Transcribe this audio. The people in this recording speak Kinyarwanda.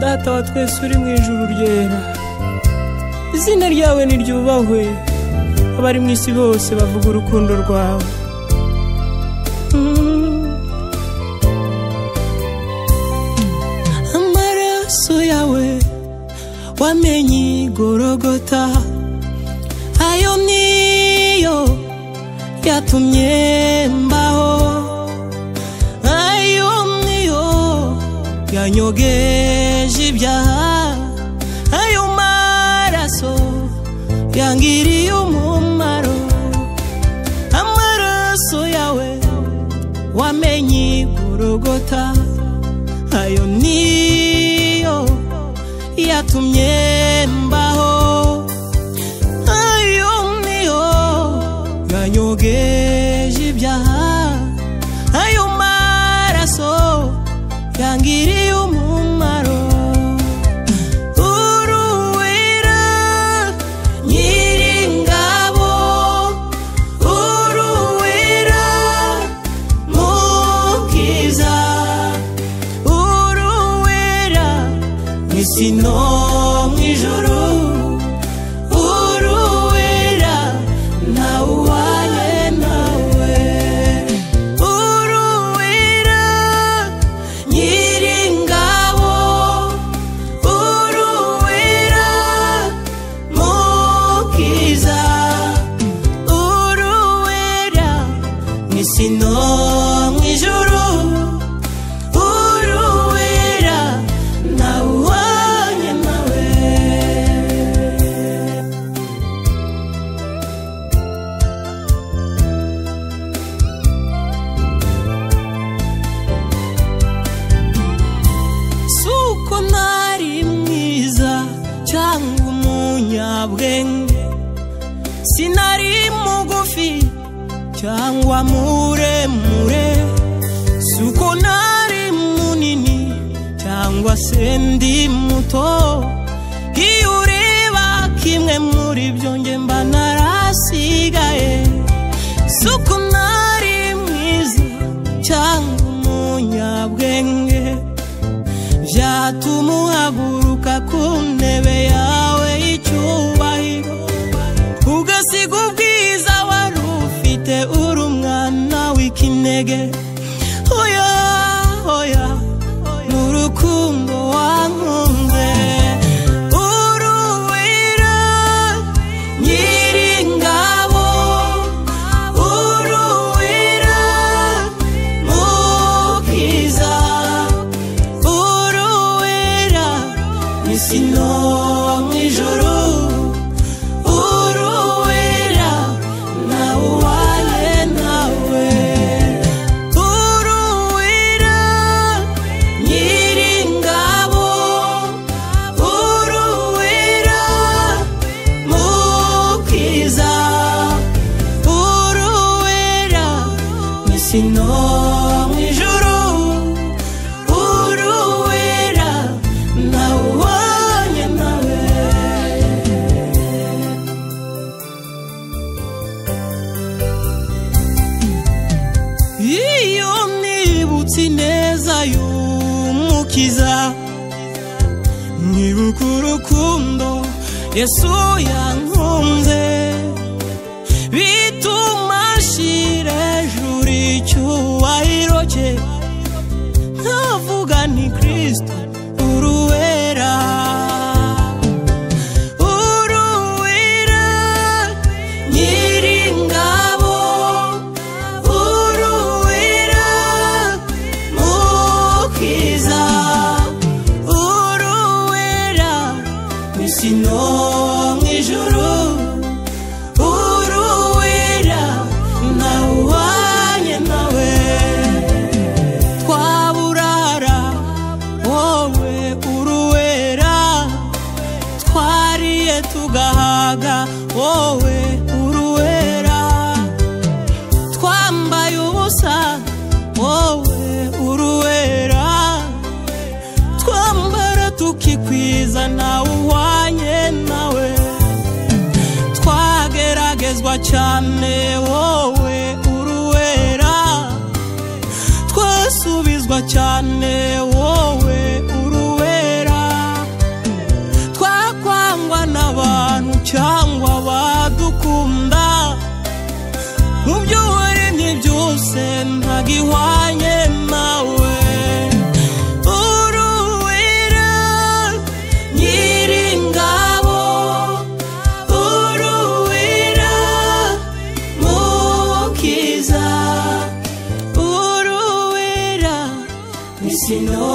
data wa twese uri mu ijuru ryera izina ryawe niryubahwe abari mu isi bose bavuga urukundo rwawe amaraso yawe wamenye igorogota ayo niyo yatumye mbaho ayo niyo yanyogeje ibyaha ayo maraso yangiriye umumaro amaraso yawe wamenye igorogota ayo niyo yatumye mbaho ayo niyo yanyogeje ibyaha ayo maraso yangiriye umumaro uruwera nyiringabo uruwera mukiza uruwera mw'isi no mw'ijuru uruwera ntawuwaye nawe uruwera nyiringabo uruwera mukiza uruwera mw'isi no mw'ijuru uruwera ntawuhwanye nawe si uko ntari mwiza cyangwa umunyabwenge sinari mugufi cyangwa muremure si uko ntari munini cyangwa se ndi muto iyo ureba kimwe muri byo nge mba narasigaye si uko ntari mwiza cyangwa umunyabwenge byatuma uhaguruka ku ntebe yawe y'icyubahiro ugasiga ubwiza wari ufite uri umwana w'ikinege oya oya n'urukundo wankunze uruwera nyiringabo uruwera mukiza uruwera mw'isi no mw'ijuru uruwera ntawe uwaye nawe uruwera nyiringabo uruwera mukiza uruwera mw'isi no mw'ijuru uruwera ntawe uwanye nawe iyo nibutse ineza y'umukiza nkibuka urukundo yesu yankunze bituma nshira hejuru icyubahiro cye nkavuga ni kristo uruwera uruwera nyiringabo uruwera mukiza uruwera mw'isi no mw'ijuru uruwera ntawuhwanye nawe twaburara wowe uruwera twariye tugahaga wowe uruwera twambaye ubusa wowe uruwera twambara tukikwiza nawe uhwanye nawe twageragezwa cyane wowe uruwera twasubizwa cyane wowe uruwera abadukunda mu byo waremye byose ntago ihwanye nawe uruwera nyiringabo uruwera mukiza uruwera Misino